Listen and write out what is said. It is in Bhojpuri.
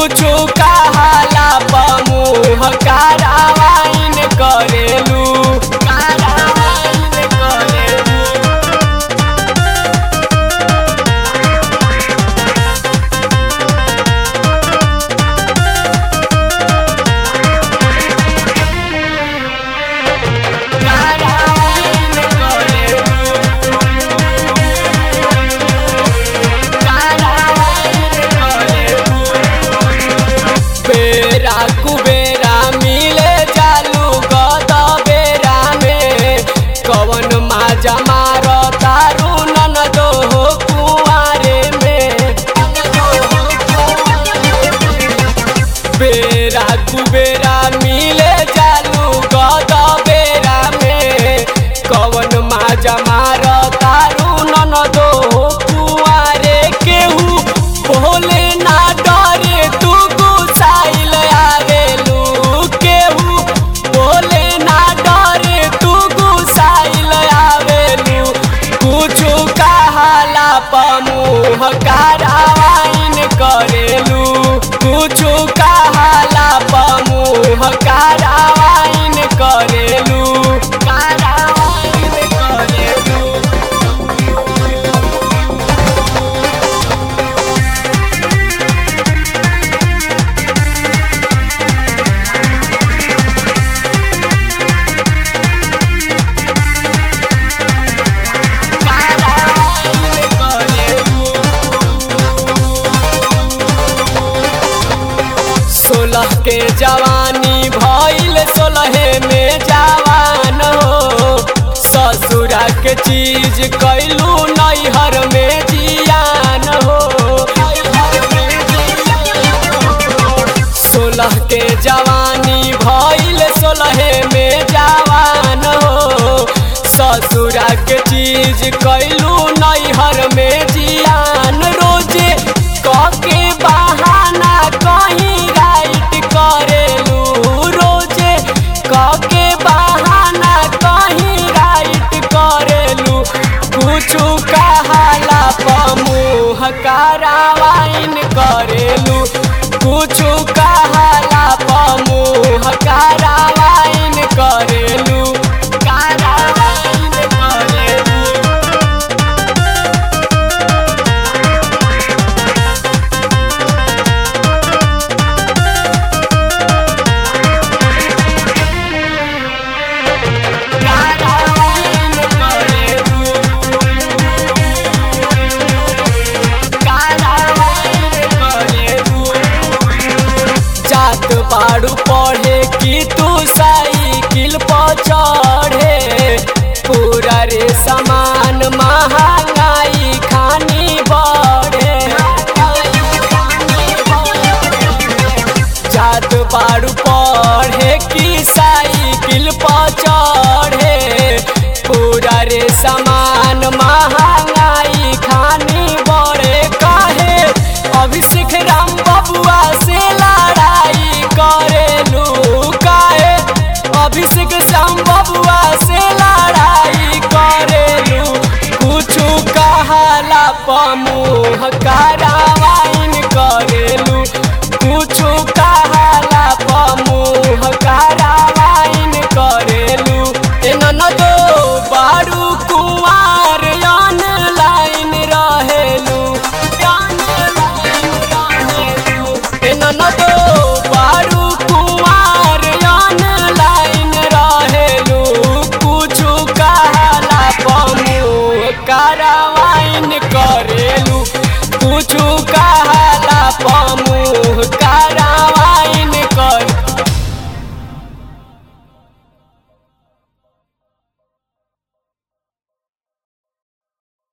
कुछु कहाला पमुह कारवाइन करेलू कारवाइन करेलू कारवाइन बेरा कुबेरा मिले जालू गद बेरा में कवन माजा मार तारू नन दो हो कुआरे में बेरा कुबेरा मिले जालू गद बेरा में कवन माजा मार तारू नन दो हो कुआरे केहू भोले ना डरे तू गुसाइल आवेलू केहू भोले ना डरे तू गुसाइल आवेलू कुछु कहाला पमुह कारवाइन करेलू कुछु कहाला पमुह कारवाइन करेलू कारवाइन करेलू सोलह के जवानी भइल सोलहे में जवान हो ससुरा के चीज कैलू नैहर में जियान हो सोलह के जवानी भइल सोलहे में जवान हो ससुरा के चीज कैलू नैहर में जियान रोजे कके बहाना कहीं राइट करेलू रोजे कके बहाना कहीं राइट करेलू कुछु कहाला पमुह कारवाइन करेलू कुछु कहाला पमुह कारवाइन करेलू कारवाइन करेलू जात बाड़ू पढ़े कि तू साइकिल पर चढ़े पूरा रे सामान महंगाई खानी बढ़े जात बाड़ू पढ़े कि साइकिल पर चढ़े पूरा रे सामान महंगाई खानी बढ़े काहे अभिषेक राम बबुआ से लड़ाई करेलू काहे अभिषेक श्याम बबुआ से लड़ाई करेलू कुछु कहाला पमुह कारवाइन करेलू कुछु कहाला पमुह कारवाइन करेलू ए ननदो बारू कुंवार ऑनलाइन रहेलू ऑनलाइन रहेलू ए ननदो बारू कुंवार ऑनलाइन रहेलू कुछु कहाला पमुह कारवाइन करे